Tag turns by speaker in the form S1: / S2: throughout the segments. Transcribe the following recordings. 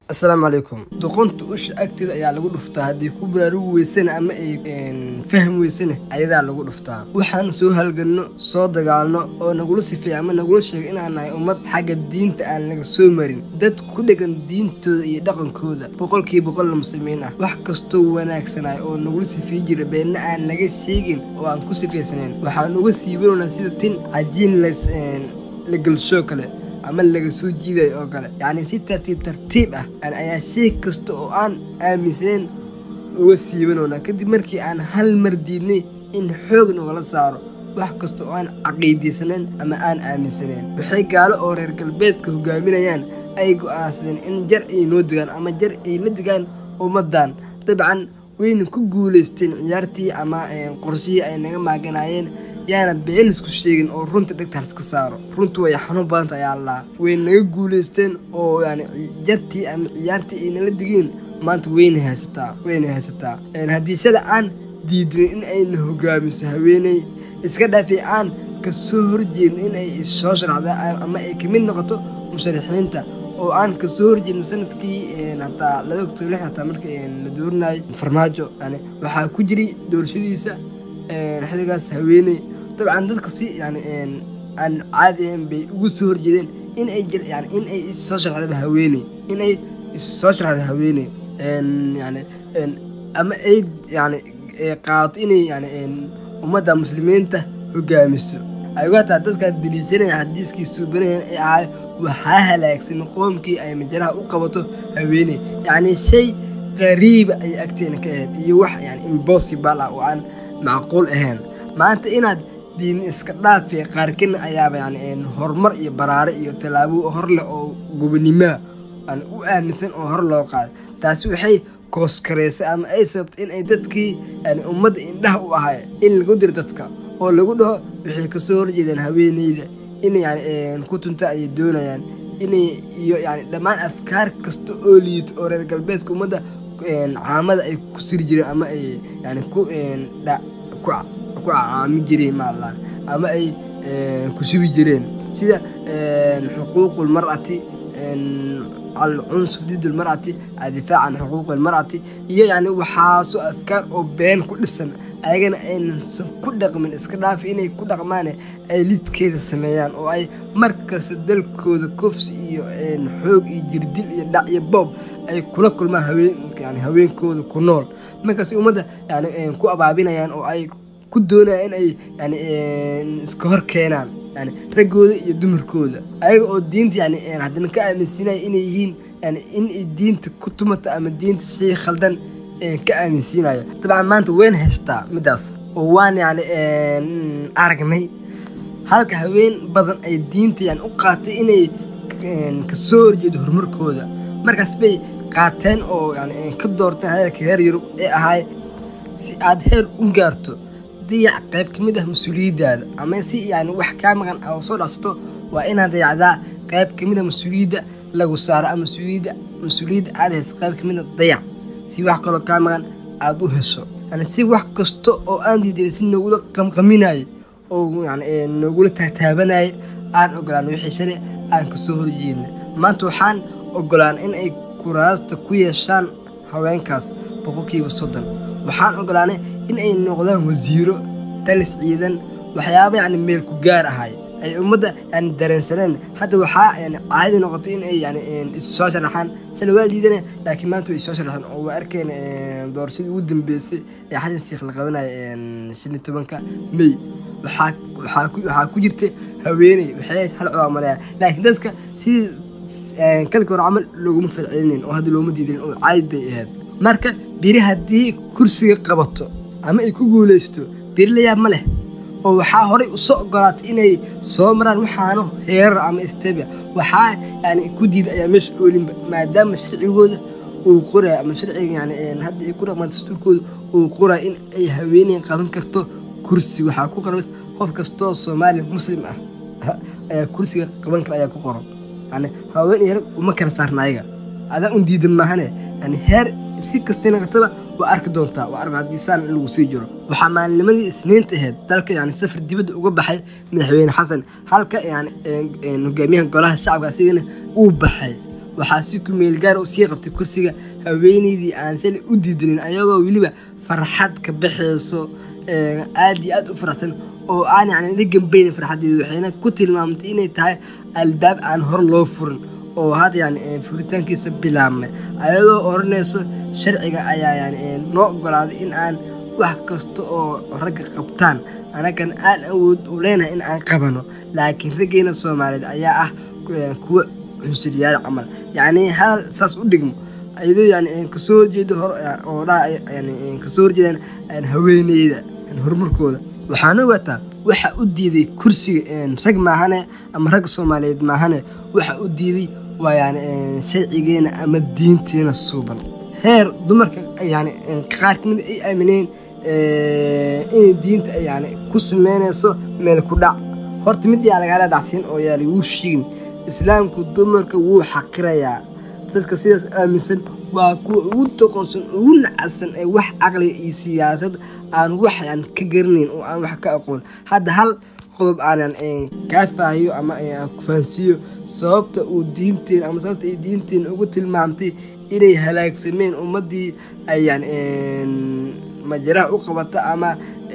S1: asalaamu calaykum doqonta usha agteeda ayaa lagu dhuftaa haddii ku baraarugi weysana ama ay fahmi weysana ayadaa lagu dhuftaa waxaan soo halganno soo dagaalno oo nagula sifeeya ama nagula sheego inaan nahay ummad xagga diinta aan laga soo marin dad ku dhegan diintooda iyo dhaqankooda boqolkii boqolna muslimiin ah wax kastoo wanaagsanay oo nagula sifeey jira beenna aan naga sheegin oo aan ku sifeysanayn waxaan uga siibanaynaa sida tin cajiin la gelshoo kale ama laga soo jiidayo oo kale yacni si tartiib tartiib ah ayaa shay kasta oo aan aaminsanayn uga siibanoonaa kadib markii aan hal mar diidnay in xoog nogala saaro wax kasta oo aan caqiidaysanayn ama aan aaminsanayn waxay gaalo oo reer galbeedka hogaaminayaan ay go'aansadeen in jar ay noo digaan ama jar ay la digaan ummaddan dabcan wayna ku guulaysteen ciyaartii ama qorshihii ay naga maaganaayeen yaana been isku sheegin oo runta dhegta haliska saaro runtu way xanuun badanta ayaa allaa way naga guulaysteen oo yani jartii ama ciyaartii ay nala digeen maanta wayna haysataa wayna haysataa haddii shala aan diidinin in ayna hogaamiso haweeney iska dhaafay aan ka soo horjeedin in ay soo sharaxda ama ay kamid noqoto musharaxiinta oo aan ka soo horjeedin sanadkii hataa laba octob lix hataa marka la doorinayay farmaajo yani waxaa ku jiray doorashadiisa xilligaas haweeney dabcan dadka si yani aan caadi ahayn bay ugu soo horjeedeen in ay yani in ay soo sharxdaba haweeney in ay soo sharxda haweeney yani ama ay yani qaadato inay yani ummadda muslimiinta hogaamiso ay uga hataa dadkaa daliishanaya xadiiskii suubanayan ee ahay waxaa halaagsan qoomkii ay majaraha u qabato haweeney yacni shay qariiba ayay agteena ka ahayd iyo wax yani impossible ah oo aan macquul ahayn maanta inaad diin iska dhaafee qaarkina ayaaba yani horumar iyo baraare iyo tallaabo hor leh oo gobonimaa yani u aaminsan oo hor loo qaaday taasi waxay kooskareysay ama ay sababtay in ay dadkii yani ummadda indhaha u ahay in lagu diro dadka oo lagu dhaho waxay kasoo horjeedaan haweeneyda in yani ku tunta ayay doonayaan inay iyo yani dhammaan afkaar kasta oo liito oo reer galbeedka ummadda caamada ay ku siri jireen ama ay yani ku ku caami jireen maala ama ay ku subi jireen sida xuquuq lmar'ati alcunsuf did lmar'ati adifaac can xuquuq lmar'ati iyo yani waxaasoo afkaar oo been ku dhisan ayagana aynsan ku dhaqmin iska dhaafi inay ku dhaqmaan ay lidkeeda sameeyaan oo ay markasta dalkooda kofsi iyo xoog iyo jirdil iyo dhac iyo boob ay kula kulmaan haween yani haweenkooda ku nool markaas ummadda yani ku abaabinayaan oo ay ku doonayaan in ay yani iska hor keenaan yani raggooda iyo dumarkooda ayaga oo diinta yani haddana ka aaminsiinaya inay yihiin yani in ay diinta ku tumata ama diinta shay khaldan ka aaminsiinayo dabcan maanta wayn haystaa midaas oo waan yani aragnay halka haween badan ay diinta yani u qaatay inay kasoo horjeedo horumarkooda markaas bay qaateen oo yani ka doorteen heerka heer yurub ee ahay si aad heer u gaarto dayac qayb ka mid ah mas-uuliyaddaada ama si yani wax kaa maqan oo soo dhacsato waa inaad dayacdaa qayb ka mid a mas-uuliyadda lagu saaro ama mas-uuliyadda mas-uuliyadda aad haysa qayb ka mid a dayac si wax kaloo kaa maqan aada u hesho yani si wax kasta oo aan diidayn si noogula qamqaminayo oo yani noogula taataabanaya aan ogolaan wixii shale aan kasoo horjeedna maanta waxaan ogolaan in ay kuraasta ku yeeshaan haweenkaas boqolkiiba soddon waxaan ogolaanay in ay noqdaan wasiiro talis ciidan waxyaaba yani meel ku gaar ahay ay ummadda yani dareensaneen hadda waxaa yani caadi noqotay in ay yani issoo sharaxaan shala waa liidana laakiin maanta way soo sharaxeen oo waa arkeen doorashadii ugu dambeysay ee xasan sheekh la qabanaya shan iyo tobanka may waxaa waxaa ku waxaa ku jirta haweeney waxay hal codaamalaya laakiin dadka sidii kalka hore camal looguma falcelinin oo hadda looma diidin oo caadi bay ahayd marka biri haddii kursiga qabato ama ay ku guulaysto biri layaab ma leh oo waxaa horay usoo ogolaatay inay soo maraan waxaano heerar ama stebia waxaa yani ku diida ayaa meesha oolinba maadaama sharcigooda uu qoraya ama sharciga yani hadda ay ku dhaqmaan dastuurkooda uu qoraya in ay haweeney qaban karto kursi waxaa ku qoran qof kastoo soomaali muslim ah ayaa kursiga qaban kara ayaa ku qoran yani haween iyo rag uma kala saarna ayaga adaa un diidan maahane yani heer si kastay naqataba waa arki doontaa waa arka haddii saan in lagu sii jiro waxaa maalinimadii isniinta ahayd dalka yani safar dibadda uga baxay madaxweyne xasan halka yani hogaamiyaha golaha shacabka asigana uu baxay waxaa si kumeel gaara usii qabtay kursiga haweeneydii aan shalay u diidanin ayadoo weliba farxad ka baxayso aad iyo aad u faraxsan oo aan yani la gambaynin farxaddeeda waxayna ku tilmaamtay inay tahay albaab aan hor loo furin oo hadda yani furitaankiisa bilaabmay ayadoo odhanayso sharciga ayaa yani noo ogolaaday in aan wax kasta oo ragga qabtaan anagan aan awood u leenahay in aan qabano laakiin raggeena soomaaliyeed ayaa ah kuwa cunsuriyaal camal yacni hadal saas u dhigmo ayadoo yani kasoo horjeedo oo dhaa yani kasoo horjeedaan haweeneyda horumarkooda waxaana ogaataa waxa u diiday kursiga rag maahane ama rag soomaaliyeed maahane waxa u diiday waa yani sharcigeena ama diinteena suuban heer dumarka yani qaar kamid ay aamineen inay diinta yani ku sameynayso meel ku dhac horta mid yaa lagaala dhacsiin oo yaa laguu sheegin islaamku dumarka wuu xaqirayaa dadka sidaas aaminsan waa kuwa ugu doqonsan ugu nacadsan ee wax caqliga iyo siyaasad aan wax yan ka garanayn oo aan wax ka aqoon hadda hal qodob aanan kaa faahiyo ama aan ku fahansiiyo sababta uu diinteen ama sababta ay diinteen ugu tilmaamtay inay halaagsameen ummaddii ay yan majaraha u qabata ama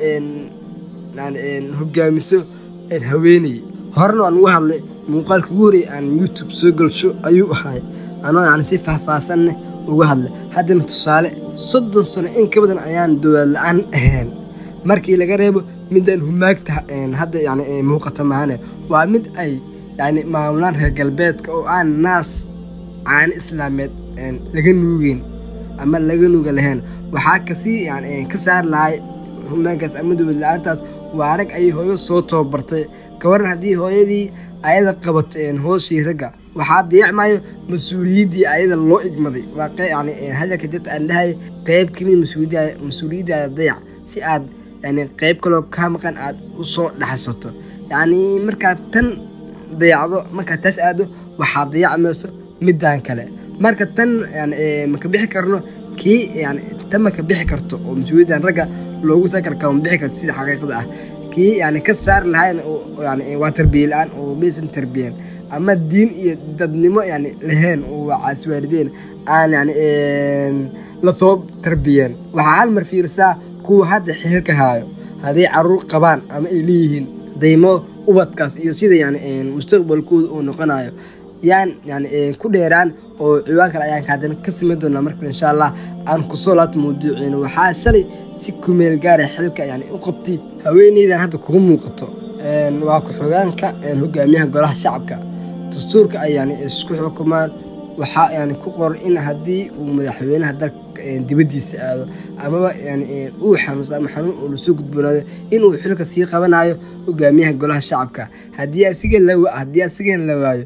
S1: hogaamiso haweeney horena waan ugu hadlay muuqaalka ugu horey aan youtube soo galsho ayuu ahay anoo yani si faahfaahsanne uga hadlay haddana tusaale soddon sano in ka badan ayaan dowlad la-aan ahayn markii laga reebo midaan humaagta hadda yani muuqata maahane waa mid ay yani maamulaan reer galbeedka oo aan naas caani islaameed laga nuugeyn ama laga nuuga lahayn waxaa kasii yani ka saar lahay humaankaas ama dowlad la-aantaas waa rag ayay hooyo soo tababartay kawaran haddii hooyadii ayada qabato hooshii ragga waxaa dayacmayo mas-uuliyaddii ayada loo igmaday waa yani hadalka dad aan dhahay qeyb kamid mas-uuliyaddaada dayac si aad yani qeyb kaloo kaa maqan aad usoo dhaxsato yacni markaad tan dayacdo markaad taas aado waxaa dayacmayso midaan kale marka tan yani maka bixi karno kii yani tan maka bixi karto oo mas-uuliyaddan ragga loogu sakar kama bixi karto sida xaqiiqada ah kii yani ka saari lahayn yani waa tarbiye la-aan oo maysan tarbiyan ama diin iyo dadnimo yani lahayn oo waa caaswaalideen aan yani lasoo tarbiyeen waxaa hal mar fiirisaa kuwa hadda xiriirka haayo hadday caruur qabaan ama ay leeyihiin daymo ubadkaas iyo sida yani mustaqbalkooda uu noqonayo yaan yani ku dheeraan oo ciwaan kale ayaan kaadana ka samayn doonaa marka insha allah aan kusoo laabta mawduuciina waxaa shalay si kumeel gaara xilka yani u qabtay haweeneydan hadda kugu muuqato waa ku-xogaanka hogaamiyaha golaha shacabka dastuurka ay yani isku xukumaan waxaa yani ku qoran in haddii uu madaxweynaha dalka dibaddiisa aado amaba yani uu xanuusto ama xanuun uu lasoo gudboonaado inuu xilka sii qabanayo hogaamiyaha golaha shacabka haddii asiga haddii asigan la waayo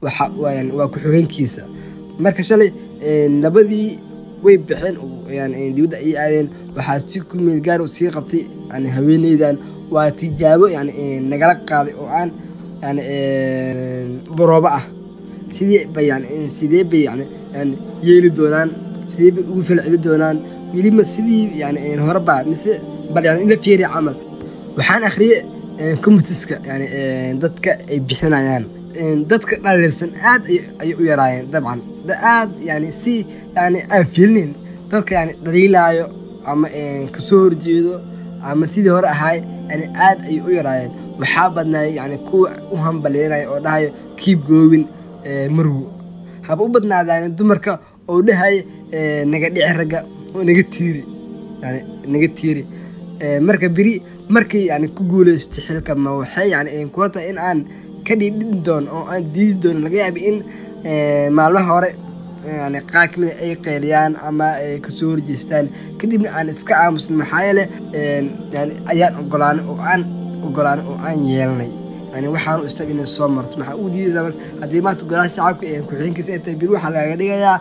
S1: waa ku-xogeenkiisa marka shalay labadii way baxeen yani dibadda ay aadeen waxaa si ku meel gaar u sii qabtay yani haweeneydan waa tijaabo yani nagala qaaday oo aan yani baroobo ah sidee bay yani sidee bay yani yani yeeli doonaan sidee bay ugu falceli doonaan weliba sidii yani horeba mise bal yani ila fiiriya camal waxaan akhriyay comitiska yani dadka ay bixinayaan dadka dhaliilsan aad ayay u yaraayeen dabcan aad yani si yani aan fiilinin dadka yani dhaliilaayo ama kasoo horjeedo ama sidii hore ahaay yani aad ayay u yaraayeen waxaa badnaay yani kuwa u hambalyeynaya oo dhahayo kiib goobin marwo haba u badnaadaan dumarka oo dhahay naga dhici ragga oo naga tiiri yani naga tiiri marka beri markay yani ku guulaysto xilka ma waxay yani kula tahay in aan ka dhiidhin doono oo aan diidi doono laga yaabi in maalmaha hore yani qaar kamida ay qeyliyaan ama ay kasoo horjeestaan kadibna aan iska aamusnay maxaa yeele yani ayaan ogolaanay oo aan ogolaanay oo aan yeelanay yani waxaanu istab inay soo marto maxaa ugu diidaysaa marka haddii maanta golaha shacabka ku-xigeenkiisa ay tahay bir waxaa lagaga dhigayaa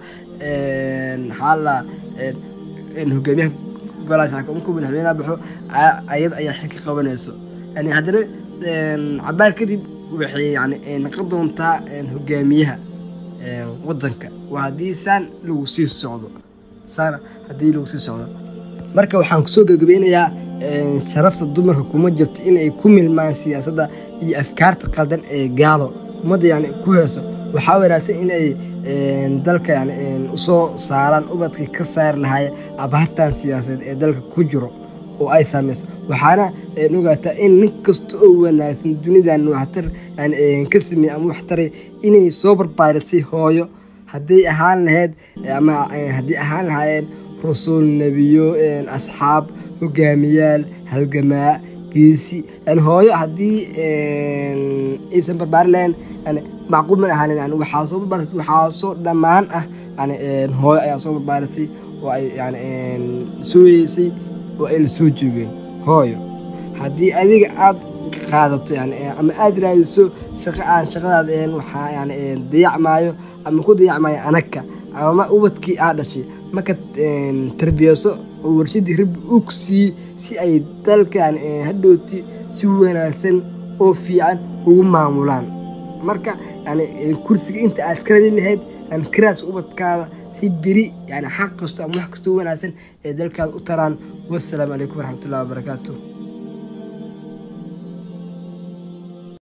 S1: maxaa la hogaamiyaha golaha shacabka markuu madaxweynaha baxo ayada ayaa xilka qabanayso yani haddana cabaar kadib waxay yani noqon doontaa hogaamiyaha wadanka waa haddii saan lagu sii socdo saan haddii lagu sii socdo marka waxaan kusoo gabagabeynayaa sharafta dumarka kuma jirto inay ku milmaan siyaasadda iyo afkaarta qaldan ee gaalo ummadda yani ku heeso waxaa wanaagsan in ay dalka yani usoo saaraan ubadkii ka saari lahaaya abaartan siyaasadeed ee dalka ku jiro oo ay saameyso waxaana ogaataa in nin kasta oo wanaagsan dunidan waxtar yani ka sameeye ama waxtaray inay soo barbaarisay hooyo hadday ahaan lahayd ama haddii ahaan lahaayeen rusul nebiyo asxaab hogaamiyaal halgamaa geesi yani hooyo haddii aysan barbaari lahayn yani macquul man ahaanin yani waxaa soo barbaarisay waxaa soo dhammaan ah yani hooyo ayaa soo barbaarisay oo ay yani sooyeysay oo ay la soo joogeen hooyo haddii adiga aad qaadato yani ama aada raadiso shaqo aan shaqadaada een waxaa yani dayacmaayo ama ku dayacmaayo anagka ama ubadkii aad dhashay marka tarbiyeyso oo warshadii rabbi uu ku siiyey si ay dalka yani hadhooti si wanaagsan oo fiican ugu maamulaan marka yani kursiga inta aad ka radin lahayd yani karaas ubadkaada si beri yani xaq kasto ama wax kastoo wanaagsan ee dalkaada u taraan wassalaamu calaykum waraxmatullahi wabarakaatu